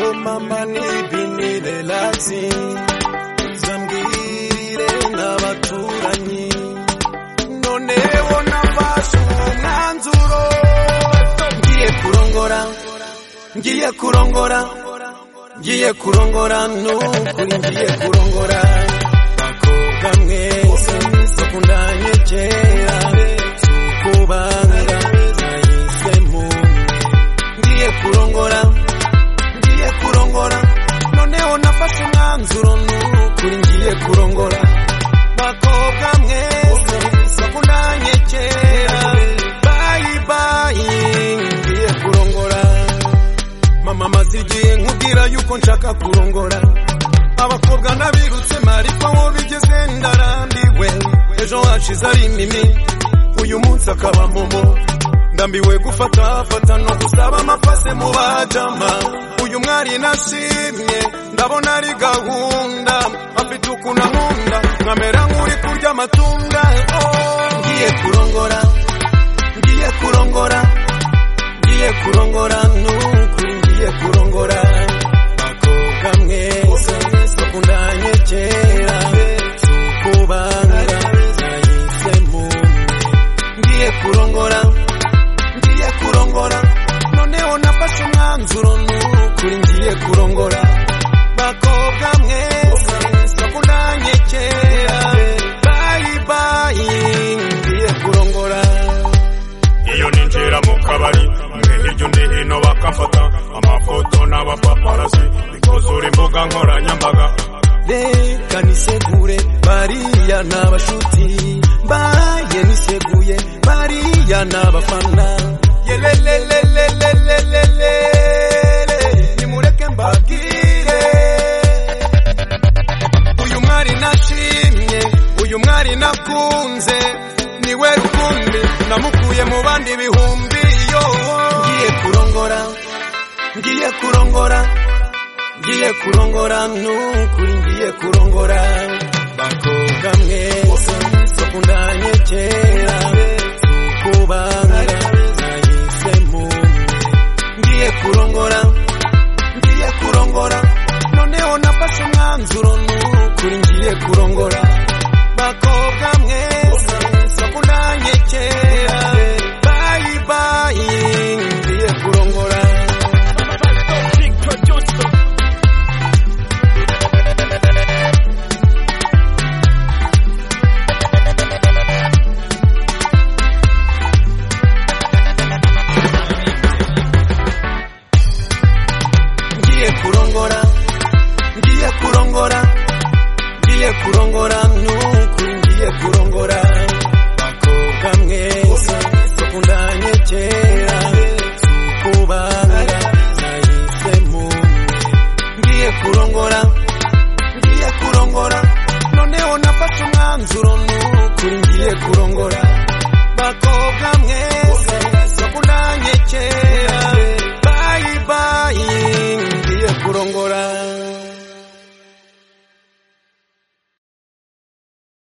amapambano ibinire latsi zambwire n'abaturanyi noneho nafashe umwanzuro ngiye kurongora ngiye kurongora ngiye kurongora nukuri ngiye kurongora bakobwa mwese bakundanye kera sukubanga nahisemo ngiye kurongora ngiye kurongora noneho nafashe umwanzuro nukuri ngiye kurongora bakobwa mwese bakundanye kera bayibayi ngiye kurongora mama maze igihe nkubwira yuko nshaka kurongora abakobwa nabirutse mariko aho bigeze ndarambiwe ejo hashize ari mimi uyu munsi akaba momo ndambiwe gufata fata no gusaba amapase mu bajama uyu mwari nashimye ndabona ari gahunda afite ukuntu ankunda nkamera nk'uri kurya amatunda Oh, ngiye kurongora ngiye kurongora ngiye kurongora nukuri ngiye kurongora bakobwa mwese bakundanye kera si ukubanga nahisemo ngiye kurongora ngiye kurongora noneho nafashe umwanzuro nukuri ngiye kurongora bakobwa mwese bakundanye kera bayibayi ngiye kurongora iyo ninjira mu kabari mwe hirya undi hino bakamfata amafoto n'abapaparasi bikuzura imbuga nkoranyambaga reka nisegure bariya ni abashuti mbaye niseguye bariya ni abafana yelelelelelelelele nimureke mbabwire uyu mwari nashimye uyu mwari nakunze niwe rukumbi namukuye mu bandi bihumbi yo ngiye kurongora ngiye kurongora ngiye kurongora nukuri ngiye kurongora bakobwa mwese bakundanye kera kubanga nahisemo ngiye kurongora ngiye kurongora noneho nafashe umwanzuro nukuri ngiye kurongora bakobwa mwese bakundanye kera bayibayi ngiye kurongora ngiye kurongora ngiye kurongora ngiye kurongora